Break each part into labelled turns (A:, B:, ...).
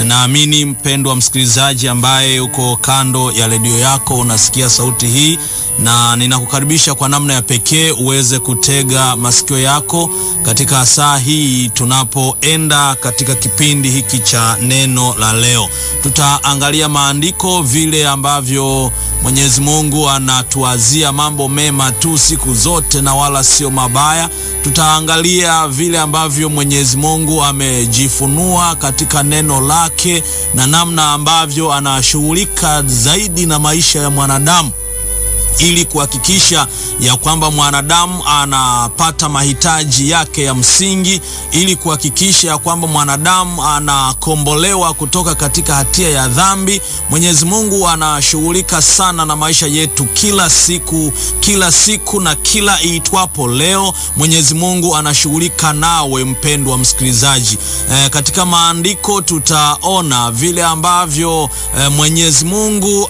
A: naamini mpendwa msikilizaji ambaye uko kando ya redio yako unasikia sauti hii, na ninakukaribisha kwa namna ya pekee uweze kutega masikio yako katika saa hii tunapoenda katika kipindi hiki cha neno la leo. Tutaangalia maandiko vile ambavyo Mwenyezi Mungu anatuazia mambo mema tu siku zote na wala sio mabaya. Tutaangalia vile ambavyo Mwenyezi Mungu amejifunua katika neno lake na namna ambavyo anashughulika zaidi na maisha ya mwanadamu ili kuhakikisha ya kwamba mwanadamu anapata mahitaji yake ya msingi, ili kuhakikisha ya kwamba mwanadamu anakombolewa kutoka katika hatia ya dhambi. Mwenyezi Mungu anashughulika sana na maisha yetu kila siku, kila siku na kila iitwapo leo. Mwenyezi Mungu anashughulika nawe mpendwa msikilizaji. E, katika maandiko tutaona vile ambavyo e, Mwenyezi Mungu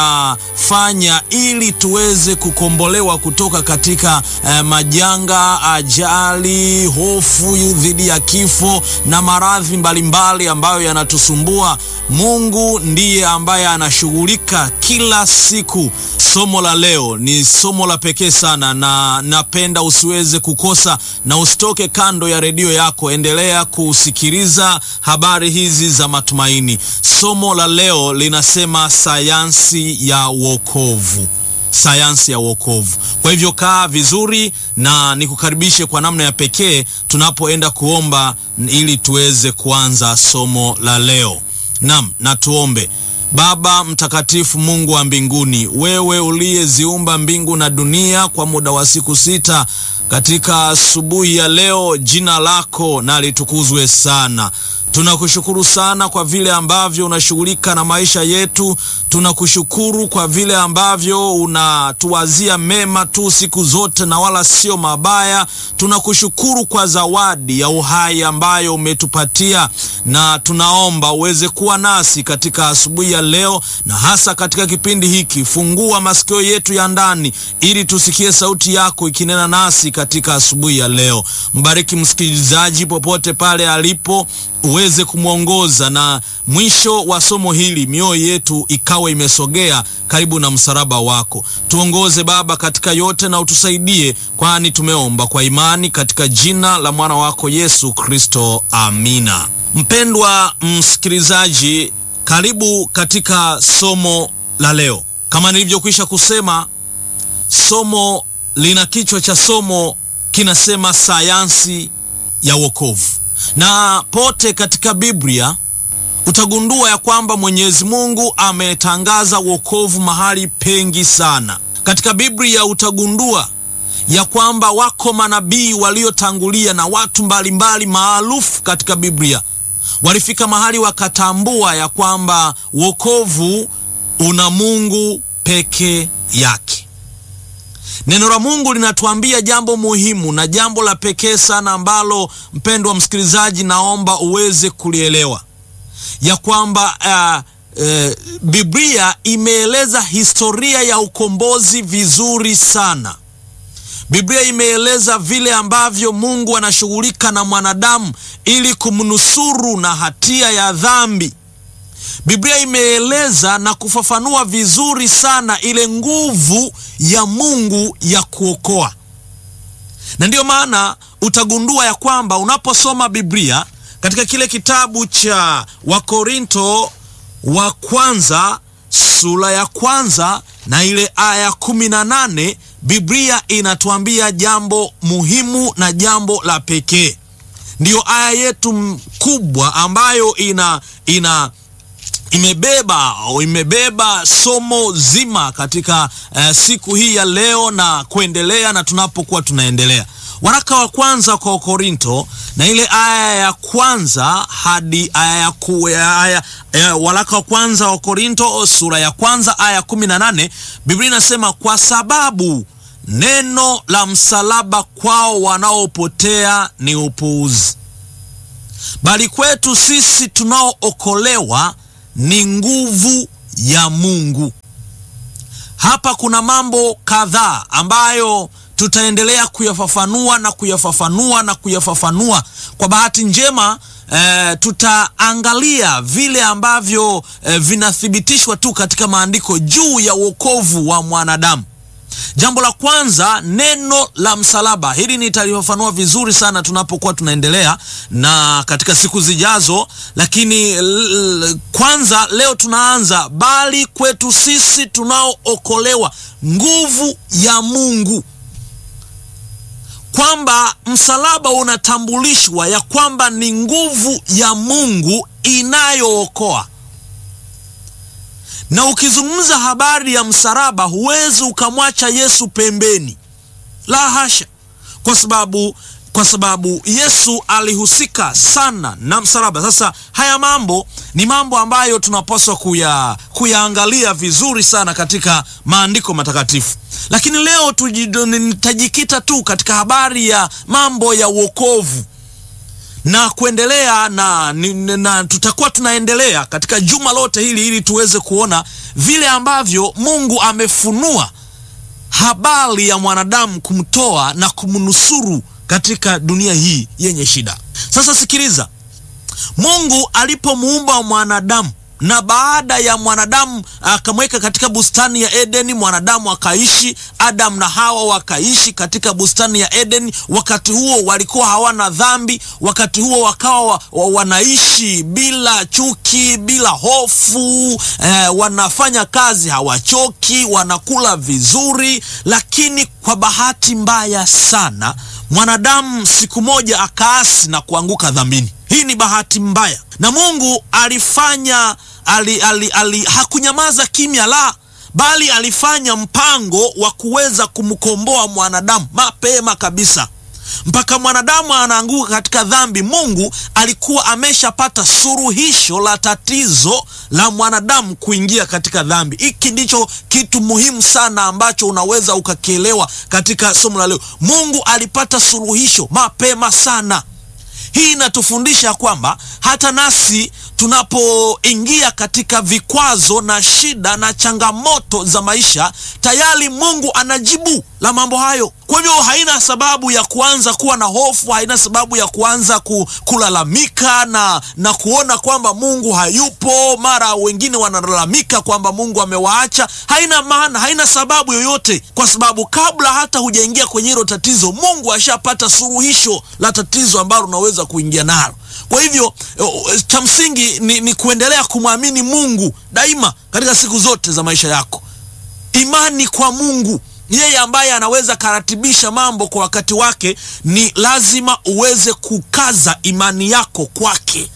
A: anafanya ili tuweze kukombolewa kutoka katika eh, majanga, ajali, hofu dhidi ya kifo na maradhi mbalimbali ambayo yanatusumbua. Mungu ndiye ambaye anashughulika kila siku. Somo la leo ni somo la pekee sana, na napenda usiweze kukosa na usitoke kando ya redio yako. Endelea kusikiliza habari hizi za matumaini. Somo la leo linasema sayansi ya wokovu sayansi ya wokovu. Kwa hivyo kaa vizuri na nikukaribishe kwa namna ya pekee tunapoenda kuomba ili tuweze kuanza somo la leo. Naam, na tuombe. Baba mtakatifu, Mungu wa mbinguni, wewe uliyeziumba mbingu na dunia kwa muda wa siku sita, katika asubuhi ya leo jina lako na litukuzwe sana. Tunakushukuru sana kwa vile ambavyo unashughulika na maisha yetu. Tunakushukuru kwa vile ambavyo unatuwazia mema tu siku zote na wala sio mabaya. Tunakushukuru kwa zawadi ya uhai ambayo umetupatia, na tunaomba uweze kuwa nasi katika asubuhi ya leo, na hasa katika kipindi hiki. Fungua masikio yetu ya ndani ili tusikie sauti yako ikinena nasi katika asubuhi ya leo. Mbariki msikilizaji popote pale alipo uweze kumwongoza na mwisho wa somo hili mioyo yetu ikawa imesogea karibu na msalaba wako. Tuongoze Baba katika yote na utusaidie, kwani tumeomba kwa imani katika jina la mwana wako Yesu Kristo, amina. Mpendwa msikilizaji, karibu katika somo la leo. Kama nilivyokwisha kusema, somo lina kichwa cha somo kinasema sayansi ya wokovu na pote katika Biblia utagundua ya kwamba Mwenyezi Mungu ametangaza wokovu mahali pengi sana. Katika Biblia utagundua ya kwamba wako manabii waliotangulia na watu mbalimbali maarufu katika Biblia walifika mahali wakatambua ya kwamba wokovu una Mungu peke yake. Neno la Mungu linatuambia jambo muhimu na jambo la pekee sana ambalo mpendwa msikilizaji, naomba uweze kulielewa ya kwamba uh, uh, Biblia imeeleza historia ya ukombozi vizuri sana. Biblia imeeleza vile ambavyo Mungu anashughulika na mwanadamu ili kumnusuru na hatia ya dhambi. Biblia imeeleza na kufafanua vizuri sana ile nguvu ya Mungu ya kuokoa, na ndiyo maana utagundua ya kwamba unaposoma Biblia katika kile kitabu cha Wakorinto wa kwanza sura ya kwanza na ile aya kumi na nane Biblia inatuambia jambo muhimu na jambo la pekee. Ndiyo aya yetu kubwa ambayo ina ina imebeba imebeba somo zima katika uh, siku hii ya leo na kuendelea na tunapokuwa tunaendelea. Waraka wa kwanza kwa Korinto na ile aya ya kwanza hadi aya ya ku, aya, aya, waraka wa kwanza wa Korinto sura ya kwanza aya kumi na nane Biblia inasema kwa sababu neno la msalaba kwao wanaopotea ni upuuzi, bali kwetu sisi tunaookolewa ni nguvu ya Mungu. Hapa kuna mambo kadhaa ambayo tutaendelea kuyafafanua na kuyafafanua na kuyafafanua. Kwa bahati njema eh, tutaangalia vile ambavyo eh, vinathibitishwa tu katika maandiko juu ya wokovu wa mwanadamu. Jambo la kwanza, neno la msalaba. Hili nitalifafanua vizuri sana tunapokuwa tunaendelea na katika siku zijazo, lakini l, kwanza leo tunaanza, bali kwetu sisi tunaookolewa nguvu ya Mungu, kwamba msalaba unatambulishwa ya kwamba ni nguvu ya Mungu inayookoa na ukizungumza habari ya msalaba huwezi ukamwacha Yesu pembeni, la hasha, kwa sababu kwa sababu Yesu alihusika sana na msalaba. Sasa haya mambo ni mambo ambayo tunapaswa kuya kuyaangalia vizuri sana katika maandiko matakatifu, lakini leo tutajikita tu katika habari ya mambo ya wokovu na kuendelea na, na, na tutakuwa tunaendelea katika juma lote hili ili tuweze kuona vile ambavyo Mungu amefunua habari ya mwanadamu kumtoa na kumnusuru katika dunia hii yenye shida. Sasa sikiliza, Mungu alipomuumba mwanadamu na baada ya mwanadamu akamweka katika bustani ya Edeni, mwanadamu akaishi, Adam na Hawa wakaishi katika bustani ya Edeni. Wakati huo walikuwa hawana dhambi, wakati huo wakawa wa, wa, wanaishi bila chuki, bila hofu eh, wanafanya kazi hawachoki, wanakula vizuri. Lakini kwa bahati mbaya sana mwanadamu siku moja akaasi na kuanguka dhambini. Hii ni bahati mbaya, na Mungu alifanya ali, ali, ali, hakunyamaza kimya, la bali alifanya mpango wa kuweza kumkomboa mwanadamu mapema kabisa. Mpaka mwanadamu anaanguka katika dhambi, Mungu alikuwa ameshapata suluhisho la tatizo la mwanadamu kuingia katika dhambi. Hiki ndicho kitu muhimu sana ambacho unaweza ukakielewa katika somo la leo. Mungu alipata suluhisho mapema sana. Hii inatufundisha kwamba hata nasi tunapoingia katika vikwazo na shida na changamoto za maisha, tayari Mungu anajibu la mambo hayo. Kwa hivyo haina sababu ya kuanza kuwa na hofu, haina sababu ya kuanza ku, kulalamika na, na kuona kwamba Mungu hayupo. Mara wengine wanalalamika kwamba Mungu amewaacha. Haina maana, haina sababu yoyote, kwa sababu kabla hata hujaingia kwenye hilo tatizo, Mungu ashapata suluhisho la tatizo ambalo unaweza kuingia nalo. Kwa hivyo cha msingi ni, ni kuendelea kumwamini Mungu daima katika siku zote za maisha yako. Imani kwa Mungu yeye ambaye anaweza karatibisha mambo kwa wakati wake, ni lazima uweze kukaza imani yako kwake.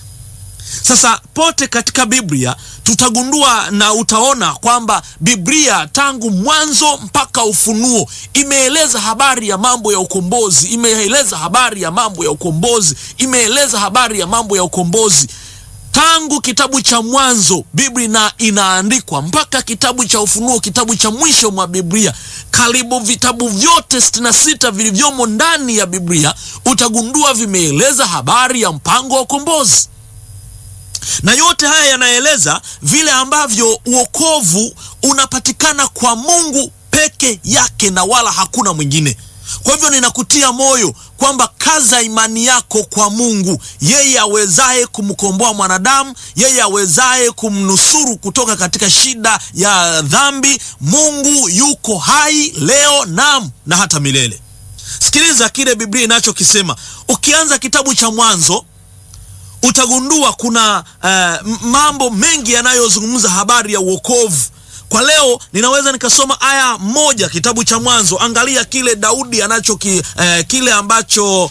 A: Sasa pote katika Biblia tutagundua na utaona kwamba Biblia tangu mwanzo mpaka Ufunuo imeeleza habari ya mambo ya ukombozi, imeeleza habari ya mambo ya ukombozi, imeeleza habari ya mambo ya ukombozi tangu kitabu cha Mwanzo Biblia ina, inaandikwa mpaka kitabu cha Ufunuo, kitabu cha mwisho mwa Biblia. Karibu vitabu vyote sitini na sita vilivyomo ndani ya Biblia utagundua vimeeleza habari ya mpango wa ukombozi na yote haya yanaeleza vile ambavyo uokovu unapatikana kwa Mungu peke yake na wala hakuna mwingine. Kwa hivyo ninakutia moyo kwamba kaza imani yako kwa Mungu, yeye awezaye kumkomboa mwanadamu, yeye awezaye kumnusuru kutoka katika shida ya dhambi. Mungu yuko hai leo, nam na hata milele. Sikiliza kile Biblia inachokisema. Ukianza kitabu cha Mwanzo utagundua kuna uh, mambo mengi yanayozungumza habari ya uokovu. Kwa leo ninaweza nikasoma aya moja kitabu cha Mwanzo. Angalia kile Daudi anacho ki, uh, kile ambacho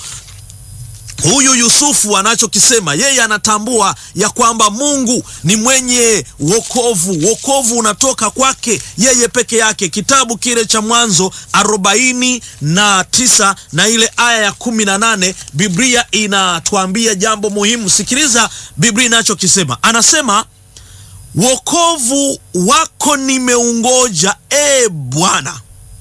A: huyu Yusufu anachokisema. Yeye anatambua ya kwamba Mungu ni mwenye wokovu, wokovu unatoka kwake yeye peke yake. Kitabu kile cha Mwanzo arobaini na tisa na ile aya ya kumi na nane Biblia inatuambia jambo muhimu. Sikiliza Biblia inachokisema, anasema wokovu wako nimeungoja, e Bwana,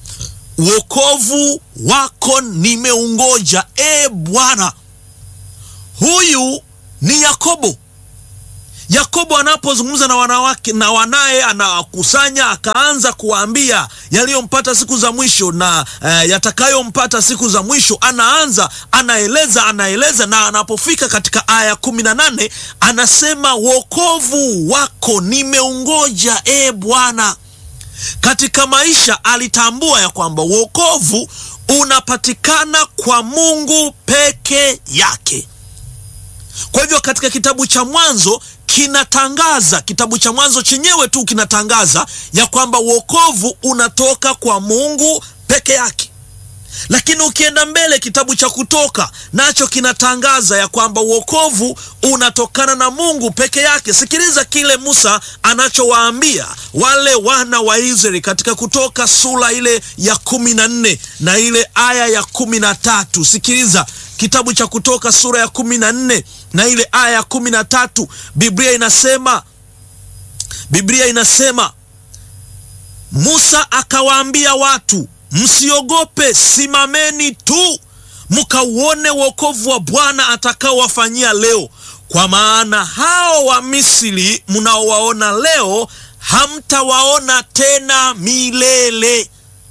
A: wokovu wako nimeungoja, e Bwana. Huyu ni Yakobo. Yakobo anapozungumza na wanawake na wanaye, anawakusanya akaanza kuwaambia yaliyompata siku za mwisho na eh, yatakayompata siku za mwisho. Anaanza anaeleza anaeleza, na anapofika katika aya kumi na nane anasema wokovu wako nimeungoja, e Bwana. Katika maisha alitambua ya kwamba wokovu unapatikana kwa Mungu peke yake. Kwa hivyo katika kitabu cha Mwanzo kinatangaza, kitabu cha Mwanzo chenyewe tu kinatangaza ya kwamba wokovu unatoka kwa Mungu peke yake. Lakini ukienda mbele, kitabu cha Kutoka nacho kinatangaza ya kwamba wokovu unatokana na Mungu peke yake. Sikiliza kile Musa anachowaambia wale wana wa Israeli katika Kutoka sura ile ya kumi na nne na ile aya ya kumi na tatu. Sikiliza kitabu cha Kutoka sura ya kumi na nne na ile aya ya kumi na tatu. Biblia inasema, Biblia inasema Musa akawaambia watu Msiogope, simameni tu mkauone wokovu wa Bwana atakaowafanyia leo, kwa maana hao wa Misri mnaowaona leo hamtawaona tena milele.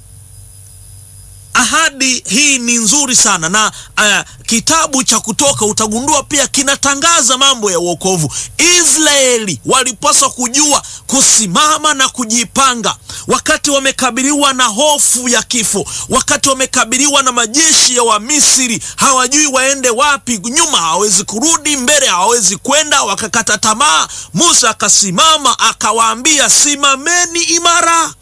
A: Ahadi hii ni nzuri sana na uh, kitabu cha Kutoka utagundua pia kinatangaza mambo ya wokovu. Israeli walipaswa kujua kusimama na kujipanga wakati wamekabiliwa na hofu ya kifo, wakati wamekabiliwa na majeshi ya Wamisri, hawajui waende wapi. Nyuma hawawezi kurudi, mbele hawawezi kwenda, wakakata tamaa. Musa akasimama akawaambia, simameni imara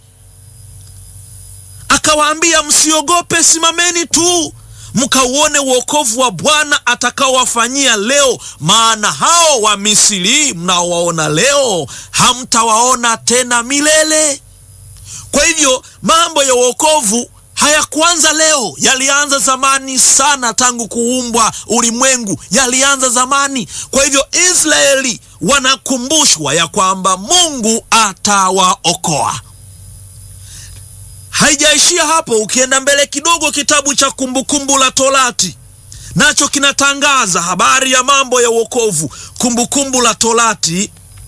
A: akawaambia msiogope, simameni tu mkauone wokovu wa Bwana atakaowafanyia leo, maana hao wa Misri mnaowaona leo hamtawaona tena milele. Kwa hivyo mambo ya wokovu hayakuanza leo, yalianza zamani sana, tangu kuumbwa ulimwengu yalianza zamani. Kwa hivyo Israeli wanakumbushwa ya kwamba Mungu atawaokoa. Haijaishia hapo. Ukienda mbele kidogo, kitabu cha Kumbukumbu la Torati nacho kinatangaza habari ya mambo ya wokovu. Kumbukumbu la Torati,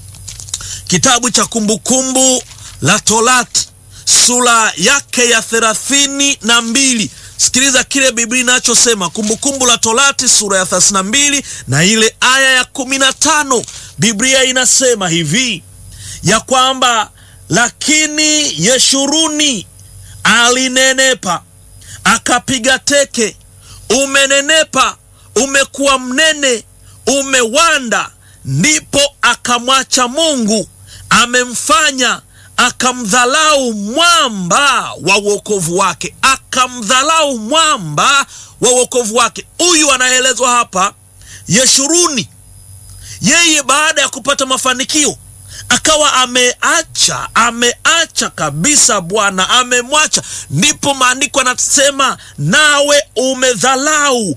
A: kitabu cha Kumbukumbu la Torati sura yake ya thelathini na mbili. Sikiliza kile Biblia inachosema, Kumbukumbu la Torati sura ya thelathini na mbili na ile aya ya kumi na tano. Biblia inasema hivi ya kwamba lakini Yeshuruni alinenepa akapiga teke, umenenepa, umekuwa mnene, umewanda. Ndipo akamwacha Mungu, amemfanya akamdhalau mwamba wa wokovu wake, akamdhalau mwamba wa wokovu wake. Huyu anaelezwa hapa Yeshuruni, yeye baada ya kupata mafanikio akawa ameacha ameacha kabisa Bwana amemwacha. Ndipo maandiko anasema nawe umedhalau,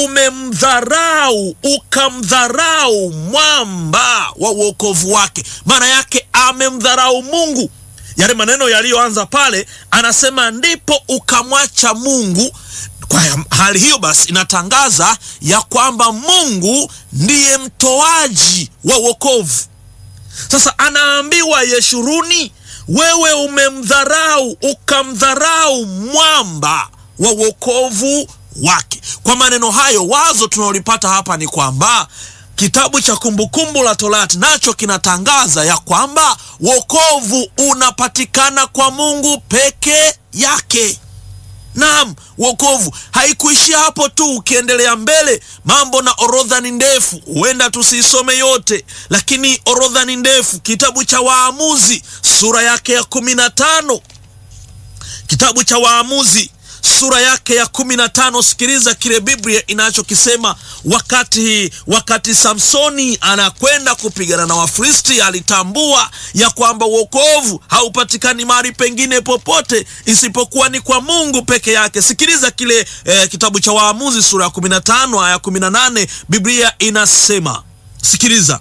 A: umemdharau, ukamdharau mwamba wa uokovu wake. Maana yake amemdharau Mungu. Yale maneno yaliyoanza pale, anasema ndipo ukamwacha Mungu. Kwa hali hiyo basi, inatangaza ya kwamba Mungu ndiye mtoaji wa wokovu. Sasa anaambiwa Yeshuruni, wewe umemdharau ukamdharau mwamba wa wokovu wake. Kwa maneno hayo, wazo tunalolipata hapa ni kwamba kitabu cha Kumbukumbu la Torati nacho kinatangaza ya kwamba wokovu unapatikana kwa Mungu peke yake. Naam, wokovu haikuishia hapo tu. Ukiendelea mbele, mambo na orodha ni ndefu, huenda tusiisome yote, lakini orodha ni ndefu. Kitabu cha Waamuzi sura yake ya kumi na tano kitabu cha Waamuzi sura yake ya kumi na tano Sikiliza kile Biblia inachokisema. Wakati wakati Samsoni anakwenda kupigana na Wafilisti, alitambua ya kwamba wokovu haupatikani mahali pengine popote isipokuwa ni kwa Mungu peke yake. Sikiliza kile eh, kitabu cha Waamuzi sura ya kumi na tano aya kumi na nane Biblia inasema, sikiliza: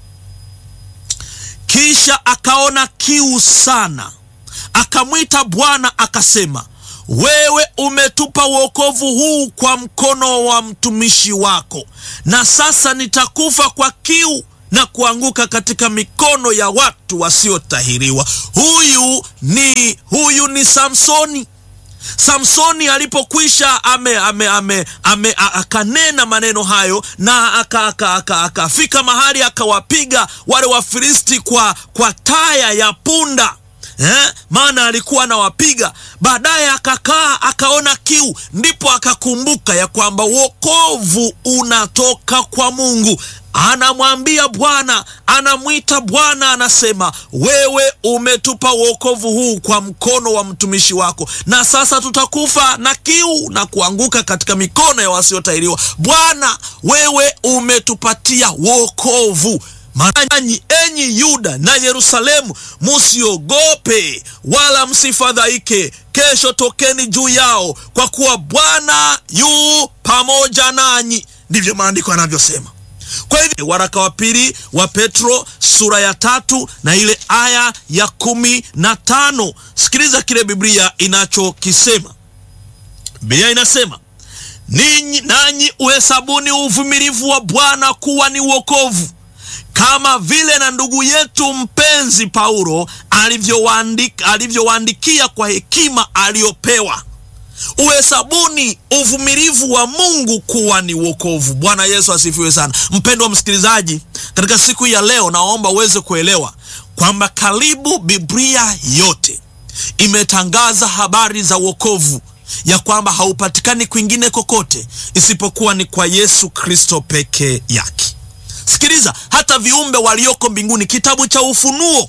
A: kisha akaona kiu sana, akamwita Bwana akasema wewe umetupa wokovu huu kwa mkono wa mtumishi wako, na sasa nitakufa kwa kiu na kuanguka katika mikono ya watu wasiotahiriwa. Huyu ni huyu ni Samsoni. Samsoni alipokwisha ame, ame, ame, ame, akanena maneno hayo na akafika aka, aka, aka, mahali akawapiga wale Wafilisti kwa, kwa taya ya punda eh, maana alikuwa anawapiga. Baadaye akakaa akaona kiu, ndipo akakumbuka ya kwamba wokovu unatoka kwa Mungu. Anamwambia Bwana, anamwita Bwana, anasema wewe umetupa wokovu huu kwa mkono wa mtumishi wako, na sasa tutakufa na kiu na kuanguka katika mikono ya wasiotahiriwa. Bwana, wewe umetupatia wokovu. Nanyi enyi Yuda na Yerusalemu, musiogope wala msifadhaike. Kesho tokeni juu yao, kwa kuwa Bwana yu pamoja nanyi. Ndivyo maandiko yanavyosema. Kwa hivyo waraka wa pili wa Petro sura ya tatu na ile aya ya kumi na tano sikiliza kile Biblia inachokisema. Biblia inasema ninyi nanyi uhesabuni uvumilivu wa Bwana kuwa ni wokovu kama vile na ndugu yetu mpenzi Paulo alivyowaandikia alivyowaandikia kwa hekima aliyopewa. Uhesabuni uvumilivu wa Mungu kuwa ni wokovu. Bwana Yesu asifiwe sana. Mpendwa msikilizaji, katika siku ya leo, naomba uweze kuelewa kwamba karibu Biblia yote imetangaza habari za wokovu, ya kwamba haupatikani kwingine kokote isipokuwa ni kwa Yesu Kristo peke yake. Sikiliza, hata viumbe walioko mbinguni, kitabu cha Ufunuo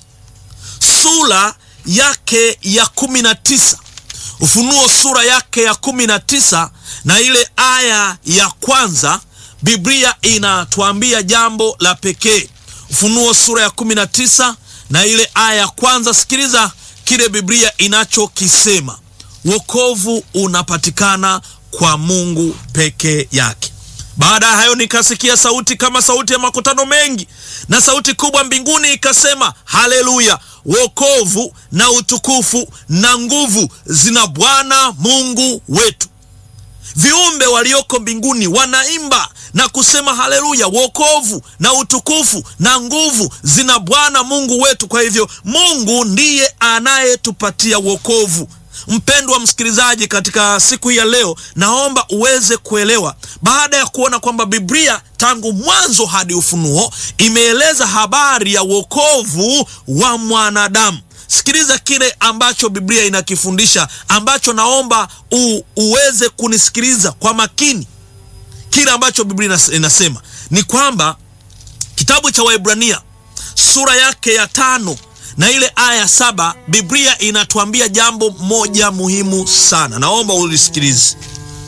A: sura yake ya kumi na tisa Ufunuo sura yake ya kumi na tisa na ile aya ya kwanza, Biblia inatuambia jambo la pekee. Ufunuo sura ya kumi na tisa na ile aya ya kwanza, sikiliza kile Biblia inachokisema: wokovu unapatikana kwa Mungu peke yake. Baada ya hayo nikasikia sauti kama sauti ya makutano mengi, na sauti kubwa mbinguni ikasema, haleluya! Wokovu na utukufu na nguvu zina Bwana Mungu wetu. Viumbe walioko mbinguni wanaimba na kusema haleluya, wokovu na utukufu na nguvu zina Bwana Mungu wetu. Kwa hivyo Mungu ndiye anayetupatia wokovu. Mpendwa msikilizaji, katika siku hii ya leo, naomba uweze kuelewa, baada ya kuona kwamba Biblia tangu mwanzo hadi Ufunuo imeeleza habari ya wokovu wa mwanadamu. Sikiliza kile ambacho Biblia inakifundisha, ambacho naomba u, uweze kunisikiliza kwa makini. Kile ambacho Biblia inasema ni kwamba kitabu cha Waebrania sura yake ya tano na ile aya saba Biblia inatuambia jambo moja muhimu sana, naomba ulisikilize.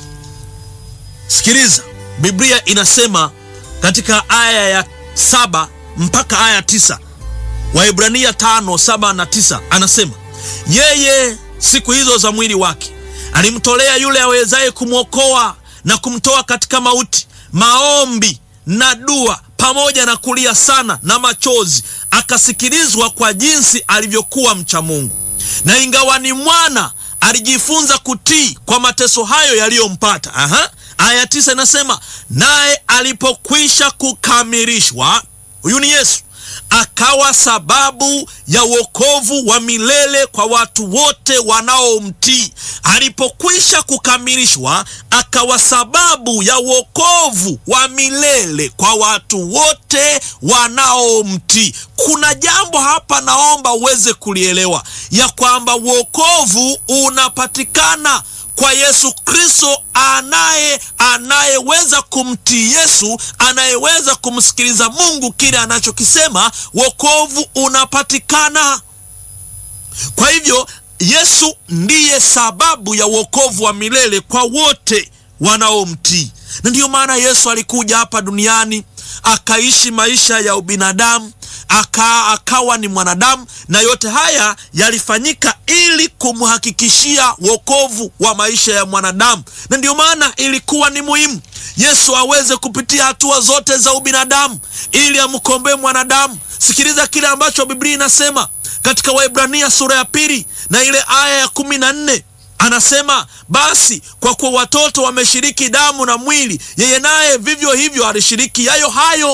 A: Sikiliza, Biblia inasema katika aya ya saba mpaka aya tisa Waebrania tano saba na tisa anasema yeye siku hizo za mwili wake alimtolea yule awezaye kumwokoa na kumtoa katika mauti, maombi na dua pamoja na kulia sana na machozi, akasikilizwa kwa jinsi alivyokuwa mcha Mungu. Na ingawa ni mwana, alijifunza kutii kwa mateso hayo yaliyompata. Aha, aya tisa inasema naye alipokwisha kukamilishwa, huyu ni Yesu, akawa sababu ya wokovu wa milele kwa watu wote wanaomtii. Alipokwisha kukamilishwa, akawa sababu ya wokovu wa milele kwa watu wote wanaomtii. Kuna jambo hapa naomba uweze kulielewa, ya kwamba wokovu unapatikana kwa Yesu Kristo anaye anayeweza kumtii Yesu, anayeweza kumsikiliza Mungu kile anachokisema, wokovu unapatikana. Kwa hivyo Yesu ndiye sababu ya wokovu wa milele kwa wote wanaomtii, na ndiyo maana Yesu alikuja hapa duniani akaishi maisha ya ubinadamu aka, akawa ni mwanadamu, na yote haya yalifanyika ili kumhakikishia wokovu wa maisha ya mwanadamu, na ndiyo maana ilikuwa ni muhimu Yesu aweze kupitia hatua zote za ubinadamu ili amkomboe mwanadamu. Sikiliza kile ambacho Biblia inasema katika Waebrania sura ya pili na ile aya ya kumi na nne anasema basi kwa kuwa watoto wameshiriki damu na mwili, yeye naye vivyo hivyo alishiriki yayo hayo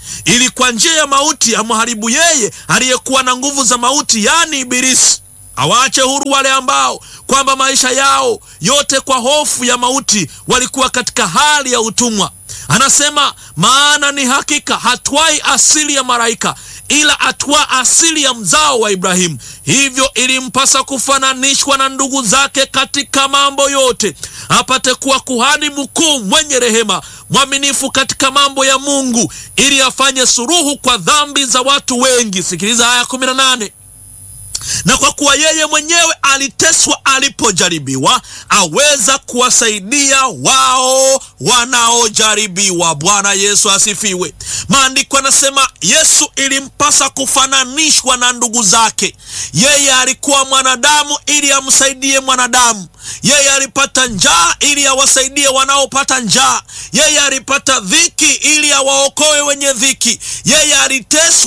A: ili kwa njia ya mauti amharibu yeye aliyekuwa na nguvu za mauti, yaani Ibilisi, awaache huru wale ambao kwamba maisha yao yote kwa hofu ya mauti walikuwa katika hali ya utumwa. Anasema, maana ni hakika hatwai asili ya malaika, ila atwaa asili ya mzao wa Ibrahimu. Hivyo ilimpasa kufananishwa na ndugu zake katika mambo yote, apate kuwa kuhani mkuu mwenye rehema, mwaminifu katika mambo ya Mungu, ili afanye suluhu kwa dhambi za watu wengi. Sikiliza aya 18 na kwa kuwa yeye mwenyewe aliteswa alipojaribiwa, aweza kuwasaidia wao wanaojaribiwa. Bwana Yesu asifiwe. Maandiko yanasema Yesu ilimpasa kufananishwa na ndugu zake. Yeye alikuwa mwanadamu ili amsaidie mwanadamu. Yeye alipata njaa ili awasaidie wanaopata njaa. Yeye alipata dhiki ili awaokoe wenye dhiki. Yeye aliteswa